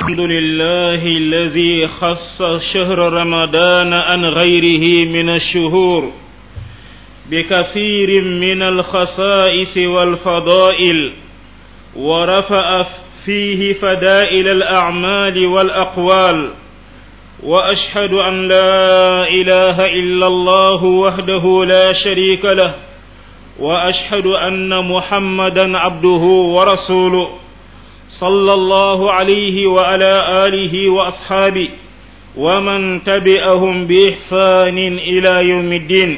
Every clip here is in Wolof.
الحمد لله الذي خص شهر رمضان عن غيره من الشهور بكثير من الخصائص والفضائل ورفع فيه فدائل الأعمال والأقوال وأشهد أن لا إله إلا الله وحده لا شريك له وأشهد أن محمدا عبده ورسوله صلى الله عليه وعلى آله وأصحابه ومن تبعهم بإحسان إلى يوم الدين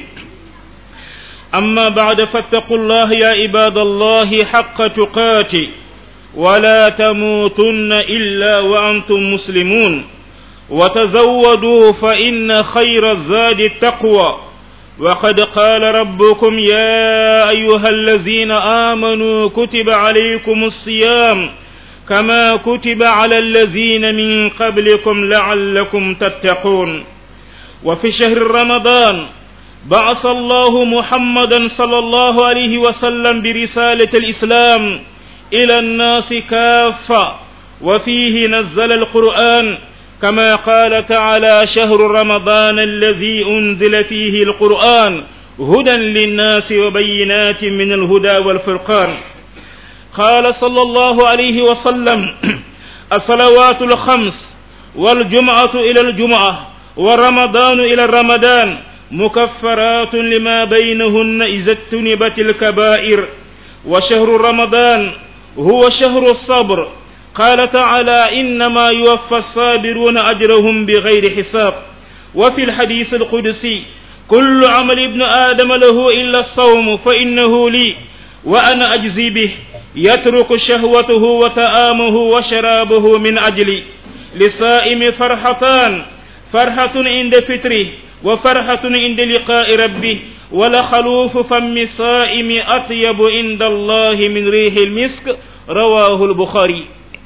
أما بعد فاتقوا الله يا عباد الله حق تقاته ولا تموتن إلا وأنتم مسلمون وتزودوا فإن خير الزاد التقوى وقد قال ربكم يا أيها الذين آمنوا كتب عليكم الصيام كما كتب على الذين من قبلكم لعلكم تتقون وفي شهر رمضان بعث الله محمدا صلى الله عليه وسلم برسالة الإسلام إلى الناس كافة وفيه نزل القرآن كما قال تعالى شهر رمضان الذي أنزل فيه القرآن هدى للناس وبينات من الهدى والفرقان قال صلى الله عليه وسلم الصلوات الخمس والجمعة إلى الجمعة ورمضان إلى الرمضان مكفرات لما بينهن إذا اجتنبت الكبائر وشهر رمضان هو شهر الصبر قال تعالى إنما يوفى الصابرون أجرهم بغير حساب وفي الحديث القدسي كل عمل ابن آدم له إلا الصوم فإنه لي وأنا أجزي به يترك شهوته وتآمه وشرابه من أجلي للصائم فرحتان فرحة عند فطره وفرحة عند لقاء ربه ولخلوف فم الصائم أطيب عند الله من ريح المسك رواه البخاري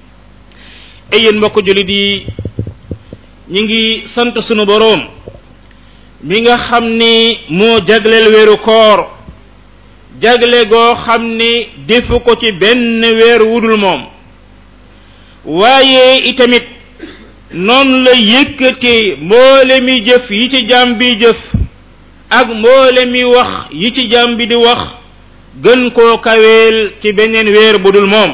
ay yéen mbokk jullit yi ñi ngi sant sunu boroom mi nga xam ni moo jagleel weeru koor jagle goo xam ni defu ko ci benn weer wudul moom waaye itamit noonu la yëkkatee mboole mi jëf yi ci jaam bi jëf ak mboole mi wax yi ci jaam bi di wax gën koo kaweel ci beneen weer budul moom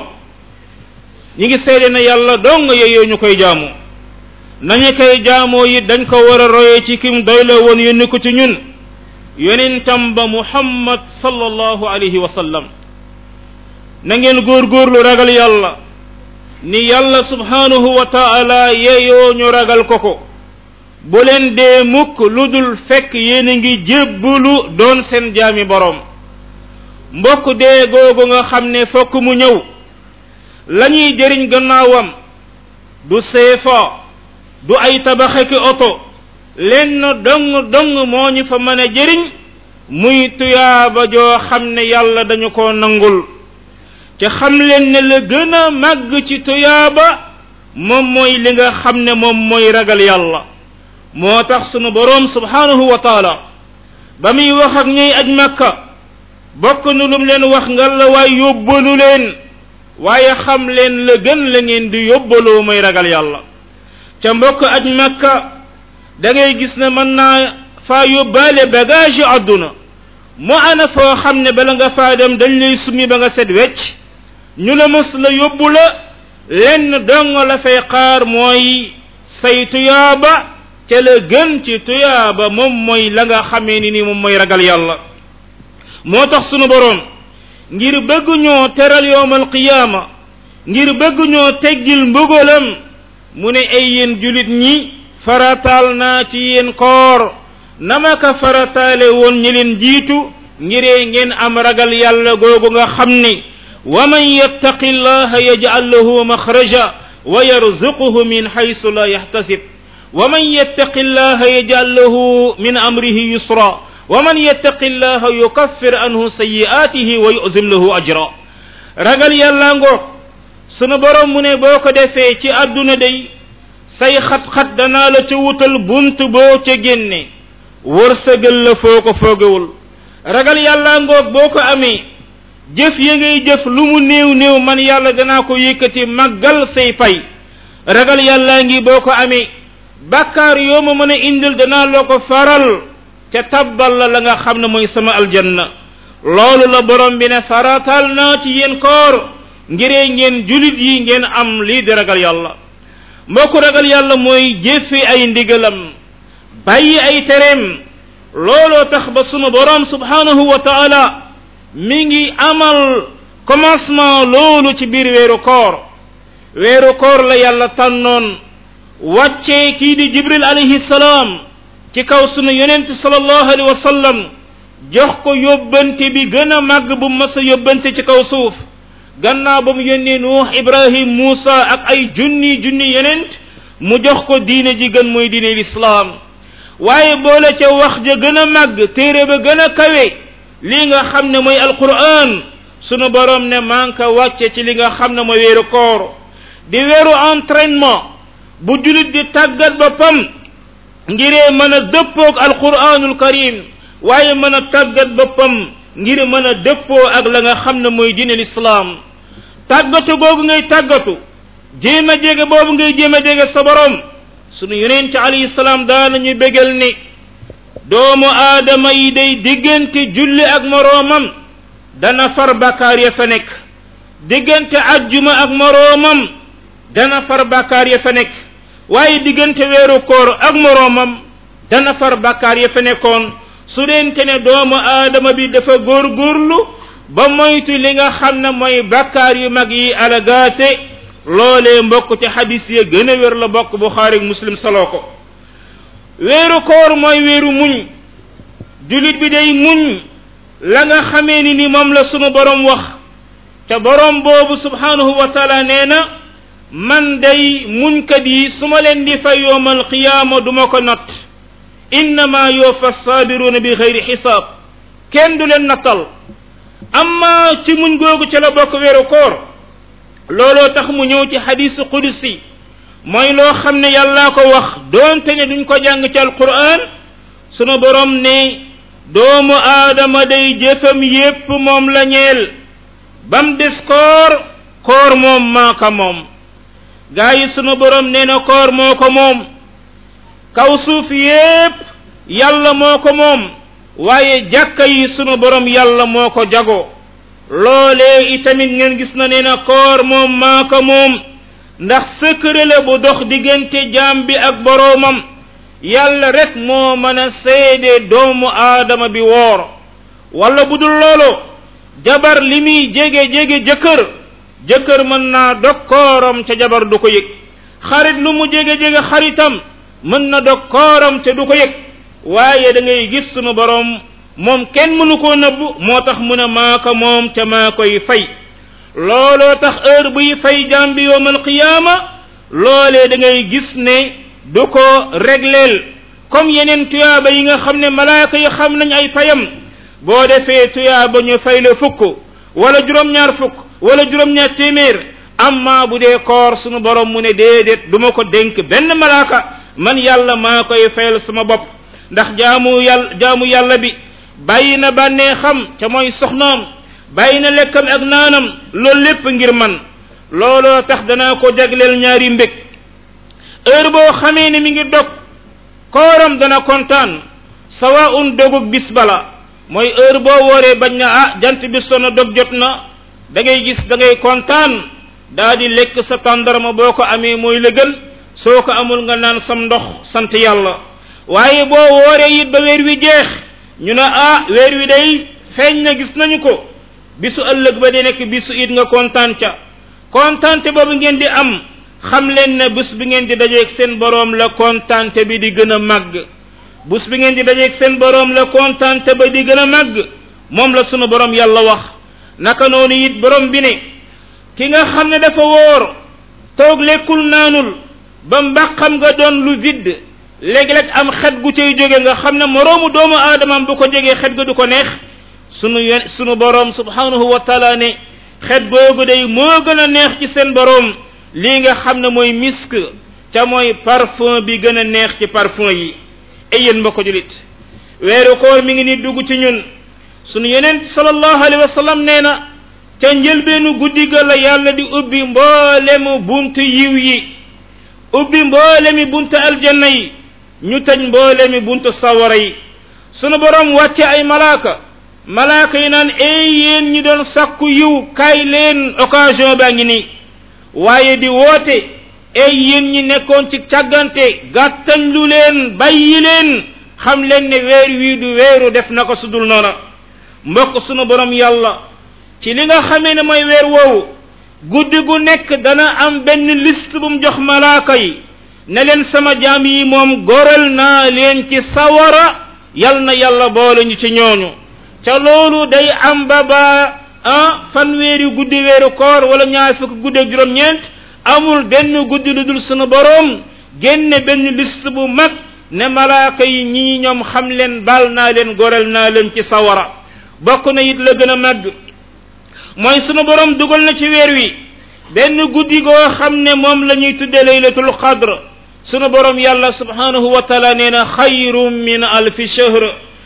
ñi ngi seede na yàlla dong yeyoo ñu koy jaamu nañu koy jaamoo it dañ ko war a royee ci kim doy la woon yónni ko ci ñun yonentam ba muhammad sallallahu alayhi wa sallam na ngeen góorgóorlu ragal yàlla ni yàlla subhanahu wa taala yeyoo ñu ragal ko ko bu leen dee mukk lu dul fekk yéen a ngi jébbulu doon seen jaami boroom mbokk dee googu nga xam ne fokk mu ñëw lañuy jëriñ gannaawam du seefa du ay tabaxeki oto lenn dong dong moo ñu fa mën a jëriñ muy tuyaaba joo xam ne yàlla dañu ko nangul te xam leen ne la gën a màgg ci tuyaaba moom mooy li nga xam ne moom mooy ragal yàlla moo tax sunu boroom subhanahu wa taala ba muy wax ak ñuy aj makka bokk nu lum leen wax nga la waay yóbbalu leen waaye xam leen la gën la ngeen di yóbbaloo mooy ragal yàlla ca mbokk aj makka da ngay gis ne mën naa faa yóbbaale bagage yu àdduna mu ana foo xam ne bala nga faa dem dañ lay summi ba nga set wecc ñu la mës la yóbbu la lenn dong la fay xaar mooy say tuyaaba ca la gën ci tuyaaba moom mooy la nga xamee ni ni moom mooy ragal yàlla moo tax sunu boroom ngir bëgg ñoo teral yowmal qiyaama ngir bëgg ñoo teggil mbugalam mu ne ay yéen julit ñi farataal naa ci yéen koor nama ka farataale woon ñi leen jiitu ngiree ngeen am ragal yàlla googu nga xam ni wa man yattaqi llaha yaj'al lahu maxraja wa yarzuquhu min haysu la yahtasib wa man yattaqi llaha yaj'al lahu min amrihi yusra wa man yattaqi llaha yukaffir anhu sayyi'atihi wa yu'zim lahu ajra ragal yàlla ngoog sunu borom mu ne boo ko defee ci àdduna day say xat-xat danaa la ca wutal bunt boo ca génne wërsëgal la foo ko foogewul ragal yàlla ngoog boo ko amee jëf ya ngay jëf lu mu néew néew man yàlla danaa ko yëkkati màggal say pay ragal yàllaa ngi boo ko amee bàkkaar yoo ma mën a indil danaa loo ko faral ca tabbal la la nga xam ne mooy sama aljanna loolu la borom bi ne faratal naa ci yéen koor ngiree ngeen julit yi ngeen am lii di ragal yàlla mbokk ragal yàlla mooy jëfe ay ndigalam bàyyi ay tereem looloo tax ba sunu borom subhanahu wa taala mi ngi amal commencement loolu ci biir weeru koor weeru koor la yàlla tànnoon wàccee kii di jibril alayhi salaam ci kaw sunu yonent sallallahu alayhi wa sallam jox ko yóbbante bi gën a màgg bu mas a yóbbante ci kaw suuf gannaaw ba mu yónnee nuux ibrahim muusa ak ay junni junni yonent mu jox ko diine ji gën mooy diine lislaam waaye boole ca wax ja gën a màgg téere ba gën a kawe lii nga xam ne mooy alquran sunu borom ne maa ngi ko wàcce ci li nga xam ne mooy weeru koor di weeru entraînement bu julit di tàggat boppam ngiree mën a dëppoog alquranul karim waaye mën a tàggat boppam ngir mën a dëppoo ak la nga xam ne mooy diine lislaam tàggatu googu ngay tàggatu jéem a jege boobu ngay jéem a jege sa borom sunu yonent alayhi salaam daanañu bégal ni doomu aadama yi day diggante julli ak moroomam dana far bakkaar ya fa nekk diggante ajjuma ak moroomam dana far bakkaar ya fa nekk waaye diggante weeru koor ak moroomam dana far bakkaar ya fa nekkoon su dente ne doomu aadama bi dafa góorgóorlu ba moytu li nga xam ne mooy bakkaar yu mag yi alagaate loolee mbokk ci xadis ya gën a wér la bokk buxaari muslim saloo ko weeru koor mooy weeru muñ julit bi day muñ la nga xamee ni ni moom la sunu borom wax ca borom boobu subhanahu wa taala nee na man day muñkat yi su ma leen di fay yowmal qiyaama du ma ko natt innama yuwaffa sabiruuna bi xayri xisaab kenn du leen nattal amma ci muñ googu ca la bokk weeru koor looloo tax mu ñëw ci xadisu qudsi mooy loo xam ne yàllaa ko wax doonte ne duñ ko jàng ci alquran sunu borom ne doomu aadama day jëfam yépp moom la ñeel bam des koor koor moom maa ko moom gaa yi sunu borom nee na koor moo ko moom kaw suuf yépp yàlla moo ko moom waaye jàkka yi sunu borom yàlla moo ko jago loolee itamit ngeen gis na nee na koor moom maa ko moom ndax secret la bu dox diggante jaam bi ak boroomam yàlla rek moo mën a seede doomu aadama bi woor wala bu dul loolu jabar li muy jege jege jëkkër jëkkër mën naa dog kooram ca jabar du ko yëg xarit lu mu jege jege xaritam mën na dog kooram te du ko yëg waaye da ngay gis sunu borom moom kenn mënu koo nëbb moo tax mu ne maa ko moom te maa koy fay looloo tax heure buy fay jaam bi yowmal qiyaama loolee da ngay gis ne du ko regleel comme yeneen tuyaaba yi nga xam ne malaaka yi xam nañ ay fayam boo defee tuyaaba ñu fay la fukk wala juróom-ñaar fukk wala juróom-ñaar téeméer amma bu dee koor sunu borom mu ne déedéet du ma ko dénk benn malaaka man yàlla maa koy fayal sama bopp ndax jaamu yàlla jaamu yàlla bi bàyyi na bànnee xam ca mooy soxnaam bàyyi na lekkam ak naanam loolu lépp ngir man looloo tax danaa ko jagleel ñaari mbég heure boo xamee ne mi ngi dog kooram dana kontaan sawa un dogug bis bala mooy heure boo wooree bañ na ah jant bi sona dog jot na da ngay gis da ngay kontaan daa di lekk sa tàndarma boo ko amee mooy la gën soo ko amul nga naan sam ndox sant yàlla waaye boo wooree it ba weer wi jeex ñu ne ah weer wi day feeñ na gis nañu ko bisu ëllëg ba di nekk bisu it nga kontaan ca kontaante boobu ngeen di am xam leen ne bés bi ngeen di dajeeg seen boroom la kontaante bi di gën a màgg bés bi ngeen di dajeeg seen boroom la kontaante ba di gën a màgg moom la sunu boroom yàlla wax naka noonu it boroom bi ne ki nga xam ne dafa wóor toog lekkul naanul ba mbaqam nga doon lu vide léegi-léeg am xet gu cay jóge nga xam ne moroomu doomu aadamam bu ko jegee xet ga du ko neex sunu yen sunu boroom subhanahu wa taala ne xet googu day moo gën a neex ci seen boroom lii nga xam ne mooy misk ca mooy parfum bi gën a neex ci parfum yi ay yéen mbokk julit weeru koor mi ngi ni dugg ci ñun sunu yeneen sallallahu alayhi wa sallam nee na ca njëlbeenu guddi ga la yàlla di ubbi mboolemu buntu yiw yi ubbi mboole mi buntu aljanna yi ñu tëj mboole mi buntu sawara yi sunu borom wàcce ay malaaka malaaka yi naan ey yéen ñi doon sakku yiw kaay leen occasion baa ngi nii waaye di woote ey yéen ñi nekkoon ci càggante gàttañ lu leen bàyyi leen xam leen ne weer wii du weeru def na ko sudul noona mbokk sunu borom yàlla ci li nga xamee ne mooy weer woowu guddi gu nekk dana am benn liste bu mu jox malaaka yi ne leen sama jaam yi moom goral naa leen ci sawara yal na yàlla boole ñu ci ñooñu ca loolu day am ba ba ah fanweeri guddi weeru koor wala ñaar fukk guddi ak juróom-ñeent amul benn guddi lu dul sunu borom génne benn liste bu mag ne malaaka yi ñii ñoom xam leen baal naa leen goral naa leen ci sawara bokk na it la gën a màgg mooy sunu borom dugal na ci weer wi benn guddi goo xam ne moom la ñuy tudde laylatul qadr sunu borom yàlla subhanahu wa taala nee na xayrum min alfi shahr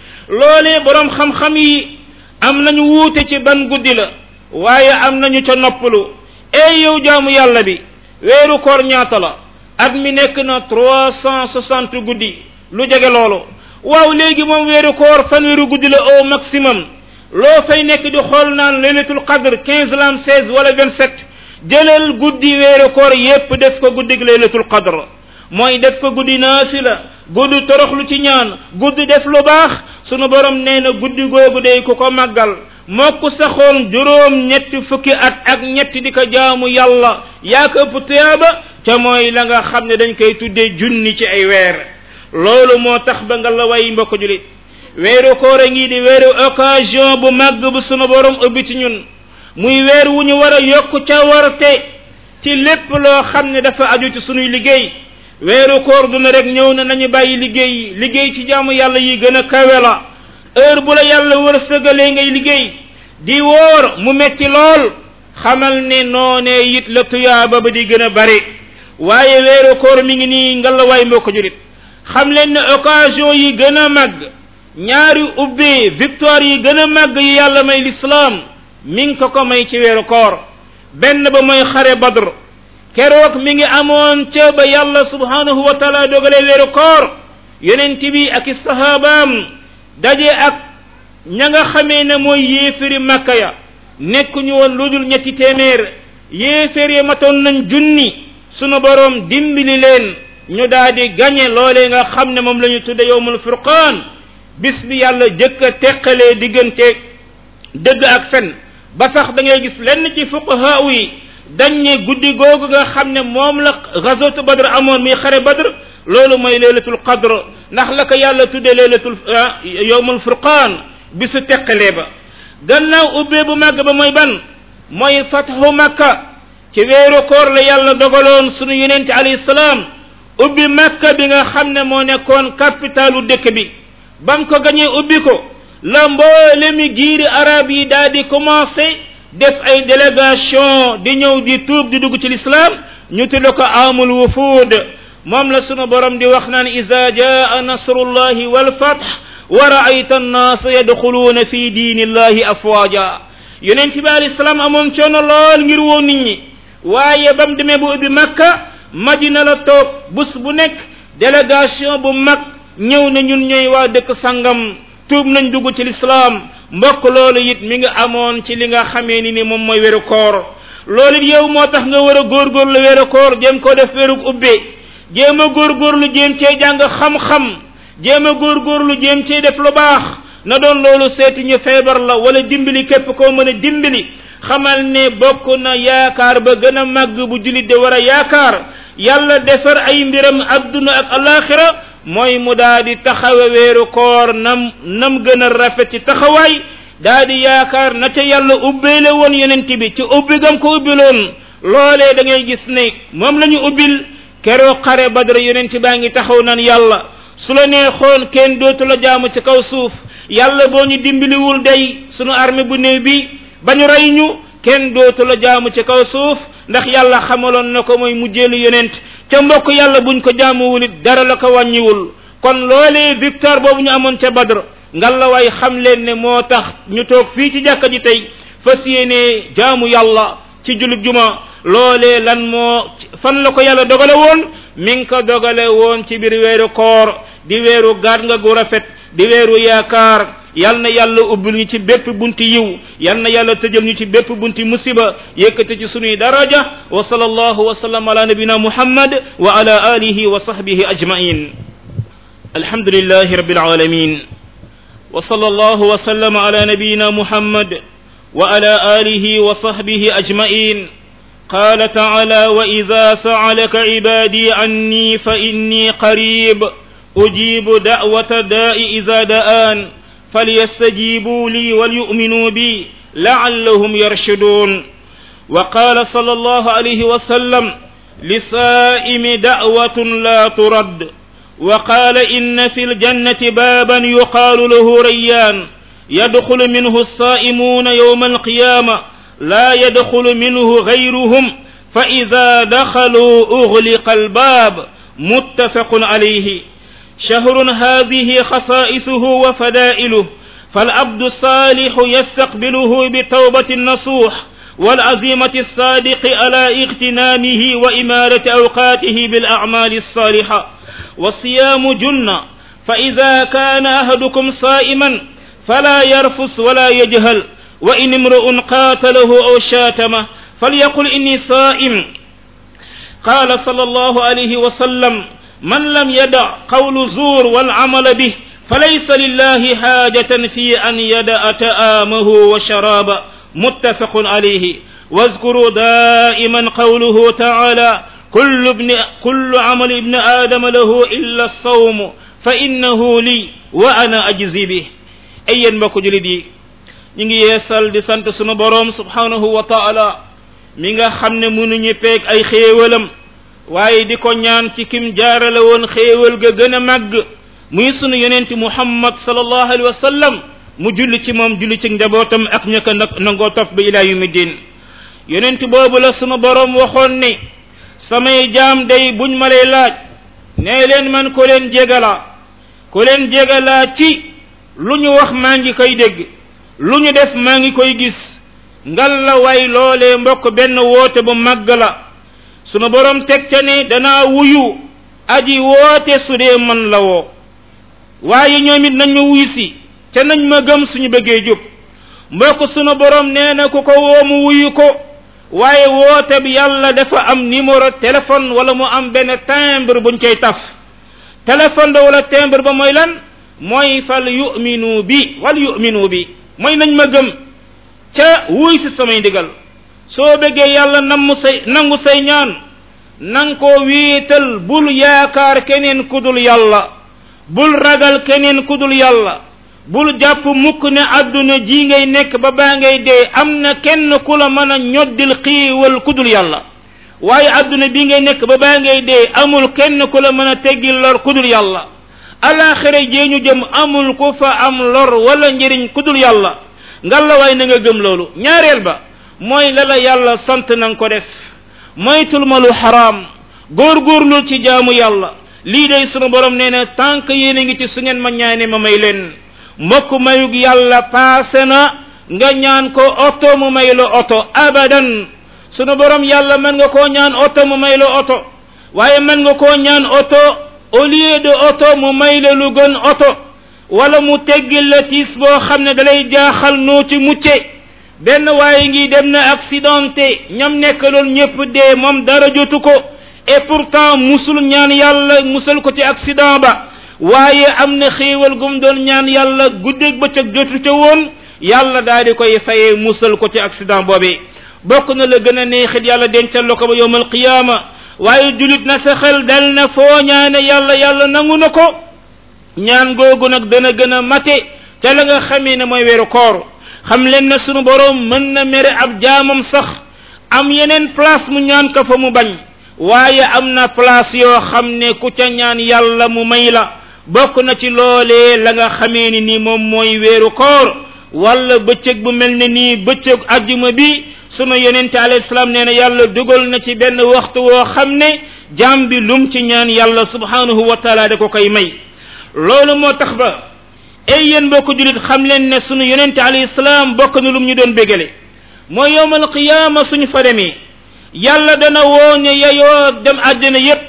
loolee borom xam-xam yi am nañu wuute ci ban guddi la waaye am nañu ca noppalu ey yow jaamu yàlla bi weeru koor ñaata la at mi nekk na trois cent soixante guddi lu jege loolu waaw léegi moom weeru koor fanweeru guddi la au maximum loo fay nekk di xool naan laylatul qadr quinze lam seize wala vingt sept jëlal guddi weeru koor yépp def ko guddig laylatul qadr mooy def ko guddi naafila guddi toroxlu ci ñaan guddi def lu baax sunu borom nee na guddi googu day ku ko màggal mokk saxoon juróom ñetti fukki at ak ñetti di ko jaamu yàlla yaa ko ëpp tuyaaba ca mooy la nga xam ne dañ koy tuddee junni ci ay weer loolu moo tax ba nga la way mbokk julit weeru koor a ngi di weeru occasion bu màgg bu sunu borom ubbi ci ñun muy weer wu ñu war a yokk ca warte ci lépp loo xam ne dafa aju ci sunuy liggéey weeru koor du ne rek ñëw na nañu bàyyi liggéey yi liggéey ci jaamu yàlla yi gën a kawe la heure bu la yàlla wërsëgalee ngay liggéey di woor mu metti lool xamal ne noonee it la tuyaaba ba di gën a bari waaye weeru koor mi ngi nii ngalawaay mbokk julit xam leen ne occasion yi gën a màgg ñaari ubbee victoire yi gën a màgg yi yàlla may lislaam mi ngi ko ko may ci weeru koor benn ba mooy xare badr keroog mi ngi amoon ca ba yàlla subhanahu wa taala dogalee weeru koor yonent bi ak i sahabaam daje ak ña nga xamee ne mooy yéeféri makka ya nekkuñu woon lu dul ñetti téeméer yéeféer ya matoon nañ junni sunu boroom dimbali leen ñu daal di gañe loolee nga xam ne moom la ñu tudde yowmul furqaan bis bi yàlla jëkk a teqalee diggante dëgg ak fen ba sax da ngay gis lenn ci fuqahaa yi dañ ne guddi googu nga xam ne moom la gazwatu badr amoon muy xare badr loolu mooy laylatul qadr ndax la ko yàlla tudde laylatul yowmul furqaan bisu teqalee ba gannaaw ubbee bu màgg ba mooy ban mooy fathu makka ci weeru koor la yàlla dogaloon sunu yonente alayhi salaam ubbi makka bi nga xam ne moo nekkoon capitalu dëkk bi bam ko gañee ubbi ko la mboole mi giiri arab yi daal di commencé def ay délégation di ñëw di tuub di dugg ci l'islam ñu tudde ko amul wufuud moom la sunu borom di wax naan ida jaa nasrullahi walfath wa raayta annaasa yadxuluuna fi diinillahi afwaaja yonent bi alayhi salaam amoon coono lool ngir woo nit ñi waaye ba mu demee bu ubbi makka madina la toog bés bu nekk délégation bu mag ñëw na ñun ñooy waa dëkk sangam tuub nañ dugg ci lislaam mbokk loolu it mi nga amoon ci li nga xamee ni ni moom mooy weeru koor loolu it yow moo tax nga war a góorgóorlu weeru koor jéem ko def weeru ubbe jéem a góorgóorlu jéem cee jàng xam-xam jéem a góorgóorlu jéem cee def lu baax na doon loolu seeti ñu feebar la wala dimbali képp koo mën a dimbali xamal ne bokk na yaakaar ba gën a màgg bu julit de war a yaakaar yàlla defar ay mbiram adduna ak alaxira mooy mu daa di taxawe weeru koor nam nam gën a rafet ci taxawaay daa di yaakaar na ca yàlla ubbeele woon yonent bi ci ubbi gam ko ubbiloon loolee da ngay gis ne moom la ñu ubbil keroog xare badra yonent baa ngi taxaw nan yàlla su la neexoon kenn dootu la jaamu ci kaw suuf yàlla boo ñu dimbaliwul day sunu armée bu néew bi ba ñu rey ñu kenn dootu la jaamu ci kaw suuf ndax yàlla xamaloon na ko mooy mujjeelu yonent ca mbokk yàlla buñ ko jaamuwul it dara la ko wàññiwul kon loolee victoire boobu ñu amoon ca badr ngalla waay xam leen ne moo tax ñu toog fii ci jàkka ji tey fas yéene jaamu yàlla ci julub juma loolee lan moo fan la ko yàlla dogale woon mi ngi ko dogale woon ci biir weeru koor di weeru gaat nga gu rafet di weeru yaakaar yal na yàlla ubbil ñu ci bépp bunti yiw yal na yàlla tëjal ñu ci bépp bunti musiba yëkkate ci sunuy daraja wa sallallahu wa sallam ala nabina muhammad wa ala alihi wa sahbihi ajmain alhamdulillahi rabbil alamin wa sallallahu wa sallam ala nabina muhammad wa ala alihi wa sahbihi ajmain قال تعالى وإذا سألك عبادي عني فإني قريب أجيب دعوة داء إذا دآن فليستجيبوا لي وليؤمنوا بي لعلهم يرشدون وقال صلى الله عليه وسلم لسائم دعوة لا ترد وقال إن في الجنة بابا يقال له ريان يدخل منه الصائمون يوم القيامة لا يدخل منه غيرهم فإذا دخلوا أغلق الباب متفق عليه شهر هذه خصائصه وفدائله فالعبد الصالح يستقبله بتوبة النصوح والعزيمة الصادق على اغتنامه وإمارة أوقاته بالأعمال الصالحة والصيام جنة فإذا كان أحدكم صائما فلا يرفس ولا يجهل وإن امرؤ قاتله أو شاتمه فليقل إني صائم قال صلى الله عليه وسلم من لم يدع قول زور والعمل به فليس لله حاجة في أن يدع تآمه وشرابه متفق عليه واذكروا دائما قوله تعالى كل ابن كل عمل ابن آدم له إلا الصوم فإنه لي وأنا أجزي به أيا mbokk julit yi ñu ngi yeesal di sant sunu boroom subhanahu wa taala mi nga xam ne mënuñu peeg ay xéewalam waaye di ko ñaan ci kim jaarale woon xéewal ga gën a màgg muy sunu yonenti muhammad sallallahu alayhi wa sallam mu julli ci moom julli ci njabootam ak ña ko nag nangoo topp ba ilaa yumi din yonent boobu la sunu boroom waxoon ne samay jaam day buñ ma lay laaj nee leen man ko leen jégalaa ko leen jégalaa ci lu ñu wax maa ngi koy dégg lu ñu def maa ngi koy gis ngal la way loolee mbokk benn woote bu màgg la sunu borom teg ca ne danaa wuyu aji woote su dee man la woo waaye ñoom it nañ ma wuyu si ca nañ ma gëm suñu bëggee jub mbokk sunu borom nee na ku ko woo mu wuyu ko waaye woote bi yàlla dafa am numéro téléphone wala mu am benn timbre buñ koy taf téléphone ba wala timbre ba mooy lan mooy fal yuminu bi wal yuminu bi mooy nañ ma gëm ca wuy si samay ndigal soo bëggee yàlla namm say nangu say ñaan nang ko wéetal bul yaakaar keneen kudul yàlla bul ragal keneen kudul yàlla bul jàpp mukk ne àdduna ji ngay nekk ba baa ngay dee am na kenn ku la mën a ñoddil xiiwal kudul yàlla waaye àdduna bi ngay nekk ba baa ngay dee amul kenn ku la mën a teggil lor kudul yàlla alaxira jee ñu jëm amul ku fa am lor wala njëriñ kudul yàlla ngalla waay na nga gëm loolu ñaareel ba mooy la la yàlla sant na nga ko def moytul ma lu xaraam góorgóorlul ci jaamu yàlla lii day sunu borom nee na tànk yéen a ngi ci su ngeen ma ñaane ma may leen mbokk mayug yàlla paase na nga ñaan ko oto mu may la oto abadan sunu borom yàlla mën nga koo ñaan oto mu may la oto waaye mën nga koo ñaan oto au lieu de oto mu may la lu gën oto wala mu teggil la tiis boo xam ne dalay jaaxal noo ci mucce benn waaye ngi dem na accidenté ñam nekk loolu ñëpp dee moom dara jotu ko et pourtant musul ñaan yàlla musal ko ci accident ba waaye am na xéewal gum doon ñaan yàlla guddeeg bëccëg jotu ca woon yàlla daal di koy fayee musal ko ci accident boobee bokk na la gën a neexit yàlla dencal la ko ba yowmal qiyaama waaye julit na sa xel dal na foo ñaane yàlla yàlla nangu na ko ñaan googu nag dana gën a mate ca la nga xamee ne mooy weeru koor xam leen ne sunu boroom mën na mere ab jaamam sax am yeneen place mu ñaan ko fa mu bañ waaye am na place yoo xam ne ku ca ñaan yàlla mu may la bokk na ci loolee la nga xamee ni nii moom mooy weeru koor wala bëccëg bu mel ne nii bëccëg ajjuma bi sunu yonente alayhi salaam nee na yàlla dugal na ci benn waxtu woo xam ne jaam bi lum ci ñaan yàlla subhanahu wa taala da ko koy may loolu moo tax ba ay yéen bokk julit xam leen ne sunu yonente alayhi salaam bokk na lum ñu doon bégale mooy yowmal qiyaama suñu fa demee yàlla dana woo ña yeyoo dem àddina yépp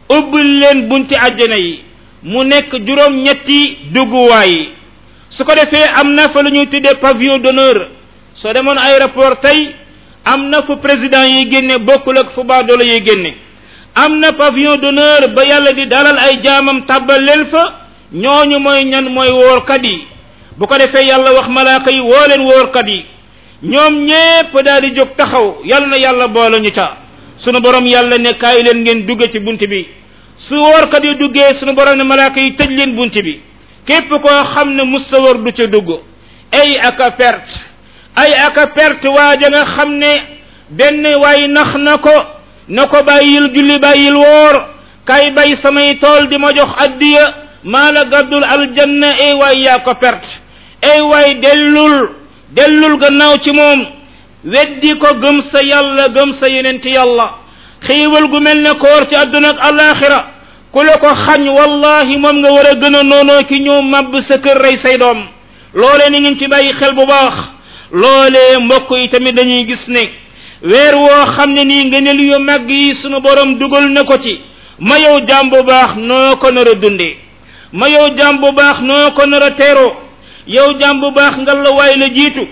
ubbil leen bunti àjjana yi mu nekk juróom ñetti dugguwaay yi su ko defee am na fa lu ñuy tuddee pavillon d'honneur soo demoon aéroport tey am na fu président yi génne bokkul ak fu baadoolo yi génne am na pavillon d'honneur ba yàlla di dalal ay jaamam tàbbal leen fa ñooñu mooy ñan mooy woorkat yi bu ko defee yàlla wax malaaka yi woo leen woorkat yi ñoom ñépp daal di jóg taxaw yàlla na yàlla boole ñu ca sunu borom yàlla ne kaay leen ngeen dugge ci bunt bi su woorkat yi duggee sunu borom ne malaaka yi tëj leen bunt bi képp koo xam ne musta wóor du ca dugg ay aka perte ay aka perte waaja nga xam ne benn waay nax na ko na ko bàyyil julli bàyyil woor kay bay samay tool di ma jox addiya maa la gàddul aljanna ay waay yaa ko perte ay waay dellul dellul gannaaw ci moom weddi ko gëm sa yàlla gëm sa yeneen ci yàlla xiiwal gu mel ne koor ci àdduna ak alaxira ku la ko xañ wallahi moom nga war a gën a noonoo ki ñëw màbb sa kër rey say doom loolee ni ngeen ci bàyyi xel bu baax loolee mbokk yi tamit dañuy gis ne weer woo xam ne nii ngëneel yu màgg yi sunu borom dugal na ko ci ma yow jaam bu baax noo ko nar a dundee ma yow jaam bu baax noo ko nar a teeroo yow jaam bu baax nga la waay la jiitu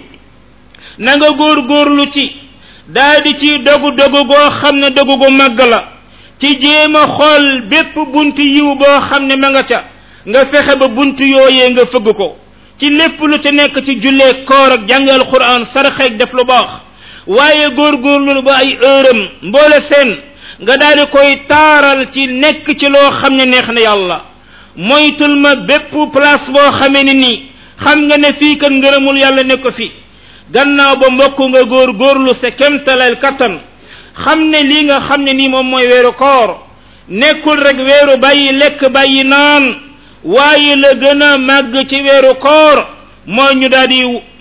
na nga góor góorlu ci daa di ci dogu dogu goo xam ne dogu gu màgg la ci jéem a xool bépp bunt yiw boo xam ne ma nga ca nga fexe ba bunt yooyee nga fëgg ko ci lépp lu ci nekk ci jullee koor ak jàng alquran saraxeeg def lu baax waaye góorgóorlu ba ay ërëm mboole seen nga daal di koy taaral ci nekk ci loo xam ne neex na yàlla moytul ma bépp place boo xamee ne nii xam nga ne fii kan ngërëmul yàlla ne ko fi gannaaw ba mbokk nga góor góorlu sa kemtalal kattan xam ne lii nga xam ne nii moom mooy weeru koor nekkul rek weeru bàyyi lekk bàyyi naan waaye la gën a màgg ci weeru koor mooy ñu daal di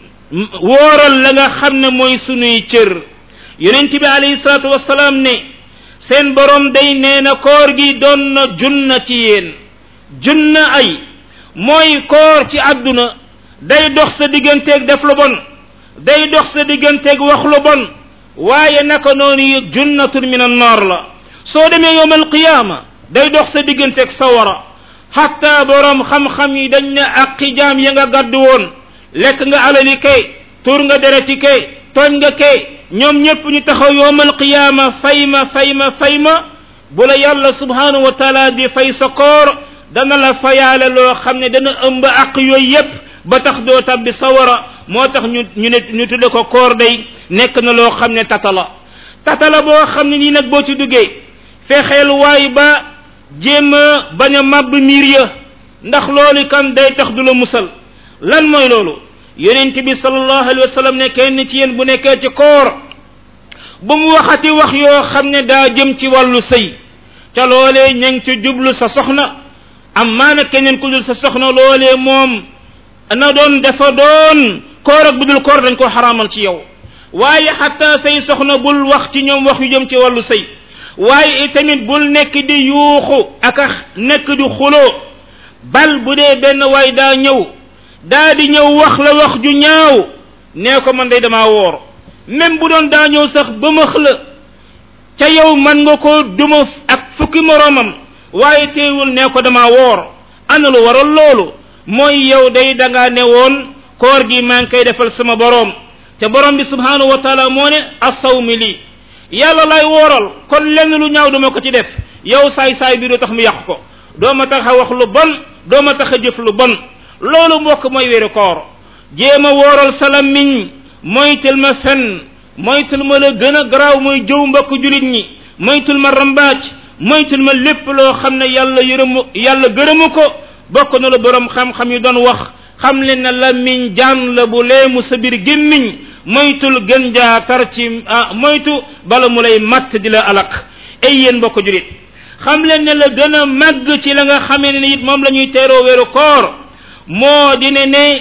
wóoral la nga xam ne mooy sunuy cër yonent bi alayhi salaatu wasalaam ne seen borom day nee na koor gi doon na junna ci yéen junna ay mooy koor ci àdduna day dox sa digganteeg def lu bon day dox sa digganteeg wax lu bon waaye naka noonu yi junnatun min annaar la soo demee yowm alqiyaama day dox sa digganteeg sawara hatta borom xam-xam yi dañ ne aqi jaam ya nga gàddu woon lekk nga alali kay tur nga dereti kay tooñ nga kay ñoom ñépp ñu taxaw yowm alqiyaama fay ma fay ma fay ma bu la yàlla subhanahu wa taala di fay sa koor dana la fayaale loo xam ne dana ëmb aq yooyu yépp ba tax doo tabbi sawara moo tax ñu ñu ne ñu tudde ko koor day nekk na loo xam ne tata la tata la boo xam ne nii nag boo ci duggee fexeel waay ba jéem a bañ a màbb miir ya ndax loolu kan day tax du la musal lan mooy loolu yonent bi sallallahu alayhi wa sallam ne kenn ci yéen bu nekkee ci koor bu mu waxati wax yoo xam ne daa jëm ci wàllu sëy ca loolee ña ngi ci jublu sa soxna am maana keneen ku dul sa soxna loolee moom na doon dafa doon koor ak bu dul koor dañ ko xaraamal ci yow waaye xatta say soxna bul wax ci ñoom wax yu jëm ci wàllu sëy waaye itamit bul nekk di yuuxu ak a nekk di xuloo bal bu dee benn waay daa ñëw daa di ñëw wax la wax ju ñaaw nee ko man day damaa woor même bu doon daa ñëw sax ba max la ca yow man nga ko duma ak fukki moroomam waaye teewul nee ko damaa woor ana lu waral loolu mooy yow day da ngaa ne woon koor gi maa ngi koy defal sama boroom te borom bi subhanahu wa taala moo ne asawmi lii yàlla lay wooral kon lenn lu ñaaw duma ko ci def yow saay saay bi du tax mu yàq ko doo ma tax a wax lu bon doo ma tax a jëf lu bon loolu mbokk mooy wéeru koor jéem a wooral sa lammiñ moytul ma fen moytul ma la gën a garaaw mooy jëw mbokk julit ñi moytul ma rambaaj moytul ma lépp loo xam ne yàlla yërëmu yàlla gërëmu ko bokk na la borom xam-xam yi doon wax xam leen ne lammiñ jaan la bu leemu sa biir gémmiñ moytul gën jaa tar ci ah moytu bala mu lay matt di la alak ay yéen mbokk julit xam leen ne la gën a màgg ci la nga xamee ne it moom la ñuy teeroo weeru koor moo di ne ne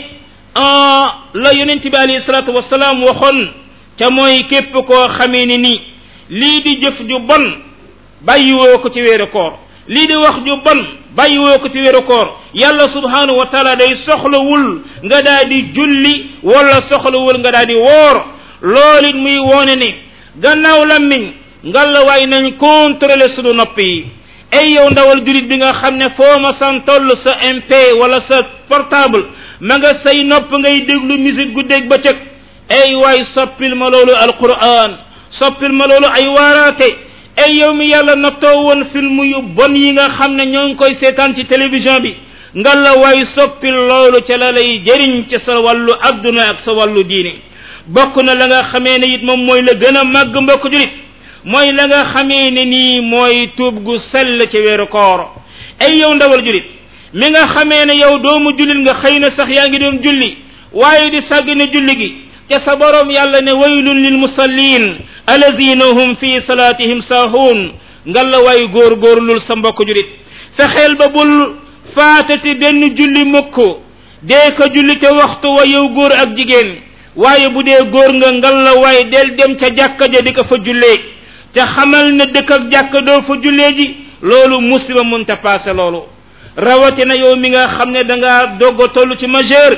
la yonent bi alayhi salaatu wasalaam waxoon ca mooy képp koo xamee ne ni lii di jëf ju bon bàyyiwoo ko ci weeru koor lii di wax ju bon bàyyiwoo ko ci weeru koor yàlla subhanahu wa taala day soxlawul nga daa di julli wala soxlawul nga daa di woor loolu it muy woone ne gannaaw lammiñ ngalla waay nañ contrôler sunu nopp yi ay yow ndawal julit bi nga xam ne foo ma san toll sa mp wala sa portable ma nga say nopp ngay déglu musique guddeeg bëccëg ay waay soppil ma loolu alquran soppil ma loolu ay waaraate ay yow mi yàlla nattoo woon film yu bon yi nga xam ne ñoo ngi koy seetaan ci télévision bi nga la waay soppil loolu ca la lay jëriñ ci sa wàllu adduna ak sa wàllu diine bokk na la nga xamee ne it moom mooy la gën a màgg mbokk julit mooy la nga xamee ne nii mooy tuub gu sell ci weeru koor ay yow ndawal julit mi nga xamee ne yow doomu jullit nga xëy na sax yaa ngi doon julli waaye di sàgg ne julli gi ca sa borom yàlla ne waylun lil musallin alazina hum fi salatihim saahuun nga la waay góor góorlul sa mbokk julit fexeel ba bul faatati benn julli mukk dee ko julli ca waxtu wa yow góor ak jigéen waaye bu dee góor nga ngal la waay del dem ca jàkka ja di ko fa jullee te xamal ne dëkk ak jàkka doo fa jullee ji loolu musiba munta paase loolu rawatina yow mi nga xam ne da ngaa dogg a toll ci majeur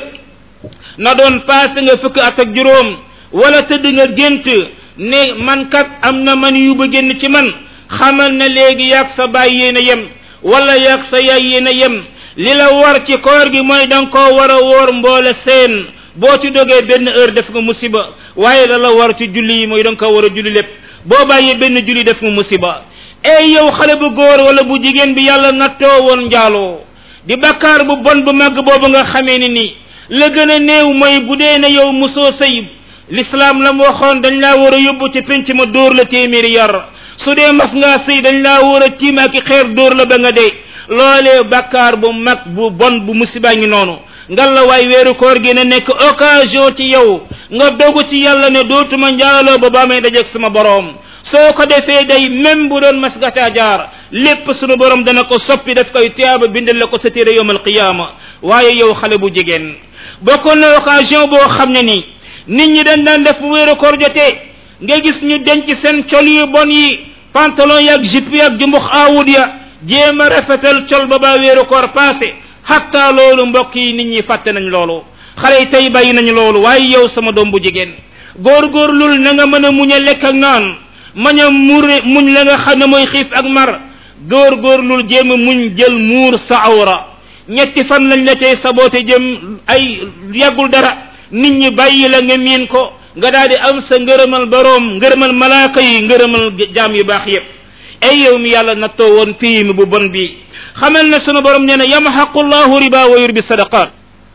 na doon paase nga fukk at ak juróom wala tëdd nga gént ne man kat am na man yu ba génn ci man xamal ne léegi yaag sa baay yéen a yem wala yaag sa yaay yéen a yem li la war ci koor gi mooy da nga koo war a woor mboole seen boo ci dogee benn heure def nga musiba waaye la la war ci julli yi mooy da nga ko war a julli lépp boo bàyyee benn julli def nga musiba ey yow xale bu góor wala bu jigéen bi yàlla nattoo woon njaaloo di bakkaar bu bon bu màgg boobu nga xamee ni nii la gën a néew mooy bu dee ne yow musoo sëy l'islam la mu waxoon dañ laa war a yóbbu ci penc ma dóor la téeméeri yar su dee mas ngaa sëy dañ laa war a tiim ak xeer dóor la ba nga dee loolee bakkaar bu mag bu bon bu musiba ngi noonu ngal la waay weeru koor gi ne nekk occasion ci yow nga dogu ci yàlla ne dootuma njaaloo ba baa may dajeeg sama boroom soo ko defee day même bu doon mas gataa jaar lépp sunu borom dana ko soppi daf koy tiyaaba bindal la ko sa téere yowm alqiyama waaye yow xale bu jigéen bokkoon na occasion boo xam ne nii nit ñi dañ daan def bu weeru koor jotee nga gis ñu denc seen col yu bon yi pantalon yaag jupe yaag jumbux aawud ya jéem a rafetal col ba baa weeru koor passé hatta loolu mbokk yi nit ñi fàtte nañ loolu xale yi tey bàyyi nañ loolu waaye yow sama doom bu jigéen góorgóorlul na nga mën a muñ a lekk ak naan mañ a mure muñ la nga xam ne mooy xiif ak mar góorgóorlul jéem a muñ jël muur sa awra ñetti fan lañ la cay saboote jëm ay yàggul dara nit ñi bàyyi la nga miin ko nga daal di am sa ngërëmal boroom ngërëmal malaaka yi ngërëmal jaam yu baax yépp ay yow mi yàlla nattoo woon pii mi bu bon bi xamal ne sunu borom nee na yamxaqu llahu riba wa yurbi sadaqat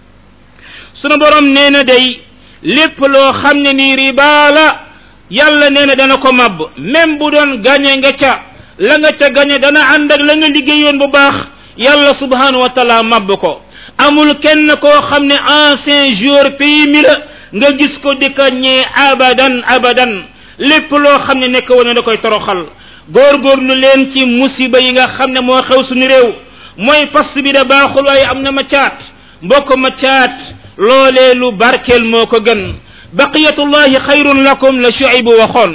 sunu borom nee na day lépp loo xam ne nii riba la yàlla nee na dana ko màbb même bu doon gañe nga ca la nga ca gañe dana ànd ak la nga liggéeyoon bu baax yàlla subhanahu wa taala màbb ko amul kenn koo xam ne ancien joueur pays mi la nga gis ko di ko ñee abadan abadan lépp loo xam ne nekk woon da koy toroxal góorgóorlu leen ci musiba yi nga xam ne moo xew suñu réew mooy fas bi da baaxul waaye am na ma caat mbokk ma caat loolee lu barkeel moo ko gën baqiyatullahi xayrun lakum la shuaybu waxoon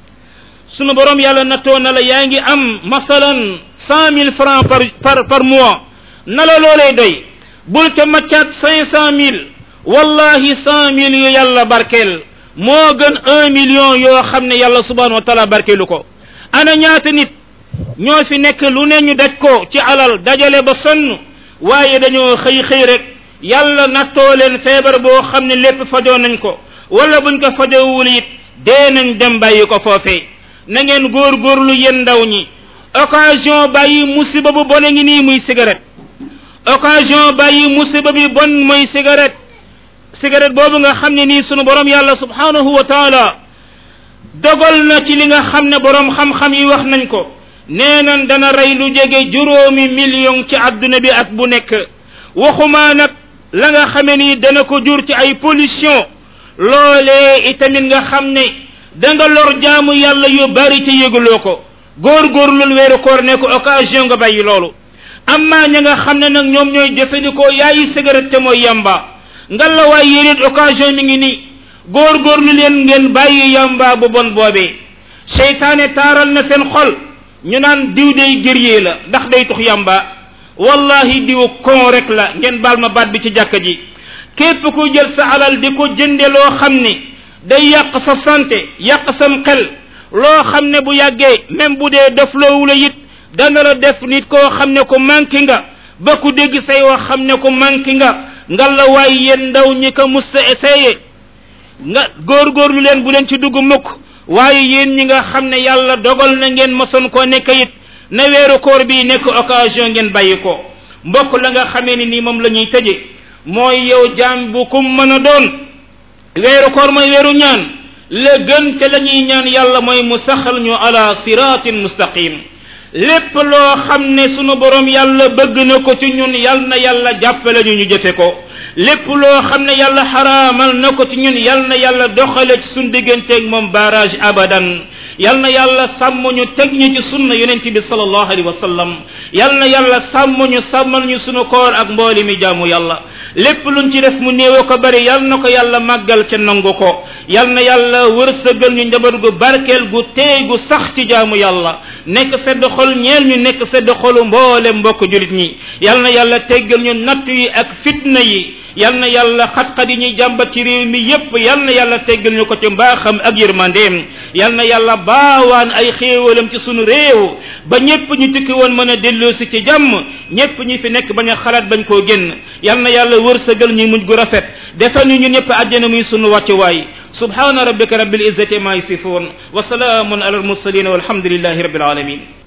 sunu borom yàlla nattoo na la yaa ngi am masalan cent mille francs par par par mois na la loolee doy bul ca maccaat cinq cent mille wallahi cent mille yu yàlla barkeel moo gën un million yoo xam ne yàlla subhanahu wa taala barkeelu ko ana ñaata nit ñoo fi nekk lu ne ñu daj ko ci alal dajale ba sonn waaye dañoo xëy xëy rek yàlla nattoo leen feebar boo xam ne lépp fajoo nañ ko wala buñ ko fajowul it dee nañ dem bàyyi ko foofee na ngeen góorgóorlu yéen ndaw ñi occasion bàyyi musiba bu bon a ngi nii muy cigarette occasion bàyyi musiba bi bon muy cigarette cigarette boobu nga xam ne nii sunu borom yàlla subhanahu wa taala dogal na ci li nga xam ne borom xam-xam yi wax nañ ko nee nañ dana rey lu jege juróomi million ci àdduna bi at bu nekk waxumaa nag la nga xame ni dana ko jur ci ay pollution loolee itamit nga xam ne da nga lor jaamu yàlla yu bari ci yëguloo ko góorgóorlul weeru koor ne ko occasion nga bàyyi loolu amma ña nga xam ne nag ñoom ñooy jëfandikoo yaayi cigarette te mooy yamba nga la waay yénit occasion mi ngi nii góorgóorlu leen ngeen bàyyi yamba bu bon boobee seytaane taaral na seen xol ñu naan diw day gëriyee la ndax day tux yamba wallahi diw kon rek la ngeen baal ma baat bi ci jàkka ji képp ku jël sa alal di ko jënde loo xam ne day yàq sa santé yàq sam xel loo xam ne bu yàggee même bu dee def loowu la it dana la def nit koo xam ne ko manqué nga ba ku dégg say wax xam ne ko manqué nga ngalla waay yéen ndaw ñi ko musta essayé nga góorgóorlu leen bu leen ci dugg mukk waaye yéen ñi nga xam ne yàlla dogal na ngeen mosoon koo nekk it na weeru koor bi nekk occasion ngeen bàyyi ko mbokk la nga xamee ni nii moom la ñuy tëje mooy yow jaam bu kum mën a doon weeru koor mooy weeru ñaan la gën ca la ñuy ñaan yàlla mooy mu saxal ñu ala siratin mustaqim lépp loo xam ne sunu borom yàlla bëgg na ko ci ñun yal na yàlla jàppale ñu ñu jëfe ko lépp loo xam ne yàlla xaraamal na ko ci ñun yal na yàlla doxale ci suñ digganteeg moom barrage abadan yal na yàlla sàmm ñu teg ñu ci sunna yonent bi sallallahu alayhi wa sallam yal na yàlla sàmm ñu sàmmal ñu sunu koor ak mbooli mi jaamu yàlla lépp luñ ci def mu néew ko bari yal na ko yàlla màggal ca nangu ko yal na yàlla wërsëgal ñu njaboot gu barkeel gu teey gu sax ci jaamu yàlla nekk sedd xol ñeel ñu nekk sedd xolu mboole mbokk julit ñi yal na yàlla teggal ñu natt yi ak fitna yi yal na yàlla xat-xat yi ñuy jàmbat ci réew mi yépp yal na yàlla teggal ñu ko ci mbaaxam ak yërmandeem yal na yàlla baawaan ay xéewalam ci sunu réew ba ñépp ñu tukki woon mën a delloosi ci jàmm ñépp ñi fi nekk bañ a xalaat bañ koo génn yal na yàlla wërsëgal ñu mujj gu rafet defal ñu ñun ñëpp àjjana muy sunu wàccuwaay subhana rabbika rabbil izzati ma yasifun wa salaamun ala al mursalin walhamdulillahi rabbil alamin